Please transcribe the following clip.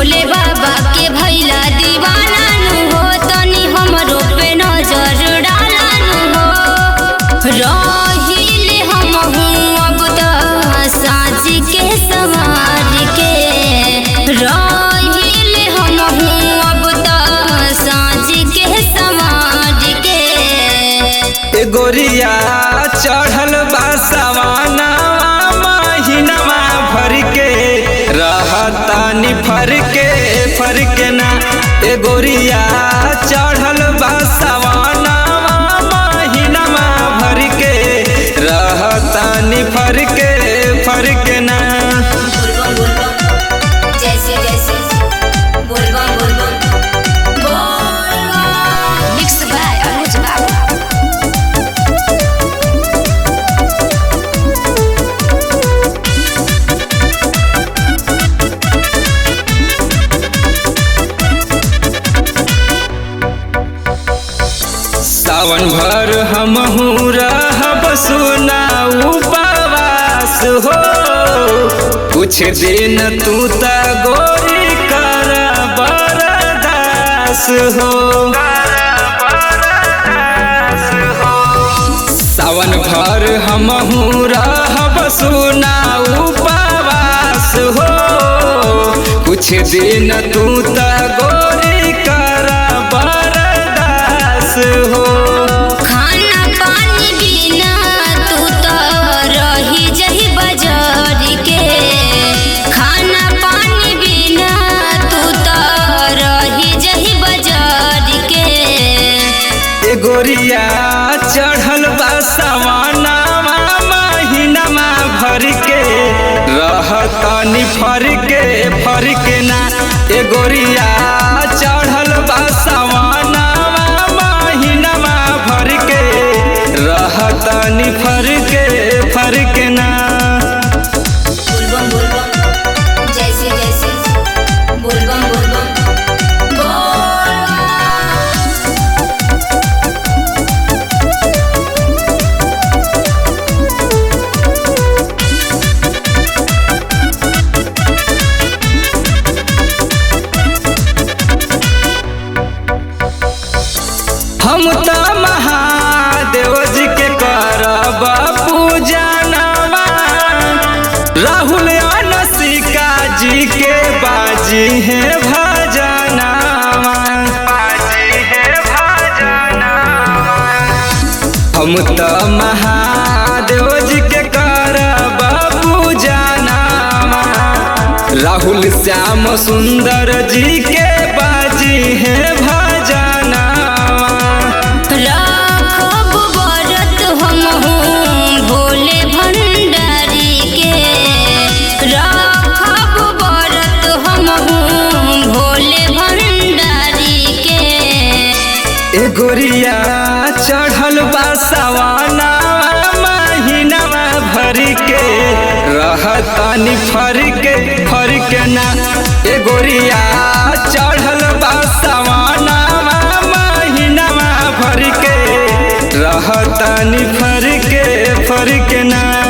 भोले बाबा के भैला दीवाना नु हो तनी हमरो पे नजर डाला नु हो रहिले हम अब त साँझ के सवार के रहिले हम अब त साँझ के सवार के ए गोरिया चढ़ल बा सवाना महीनावा भर के रहतानी फर के फर के ना ए गोरिया चढ़ल बा सवाना महीनावा भर के रहतानी फर के फर के ना बोलबम बोलबम जैसे जैसे बोलबम बोलबम बोलबम मिक्स बाय अनुज बाबू सावन भर हमहू रहब सुना उपवास हो कुछ दिन तू त गोरी कर बरदास हो सावन भर हमहू रहब सुना उपवास हो कुछ दिन तू त गोरी कर बरदास हो खाना पानी बिना तू तो रही जही बाजार के खाना पानी बिना तू तो रही जही बाजार के ए गोरिया चढ़ल बा सवाना महीनामा भर के रहतनी फर के फर के ना ए गोरिया चढ़ल बा सवाना महीनामा भर के रहतनी फर के फर के ना बोलबम बोलबम जैसे जैसे बोलबम बोलबम बोलबम हम त महादेव जी के करब पूजनवा राहुल अनसिका जी के बाजी है भजनवा हम त महादेव जी के करब पूजनवा राहुल श्याम सुंदर जी के बाजी है भजनवा राखब व्रत हमहूँ भोले भंडारी के राखब व्रत हमहूँ भोले भंडारी के ए गोरिया चढ़ल बा सवाना महीनावा भर के रहतानी फर के फर के ना ए गोरिया चढ़ल बा सवाना महीनावा भर के रहतानी फर के फर के ना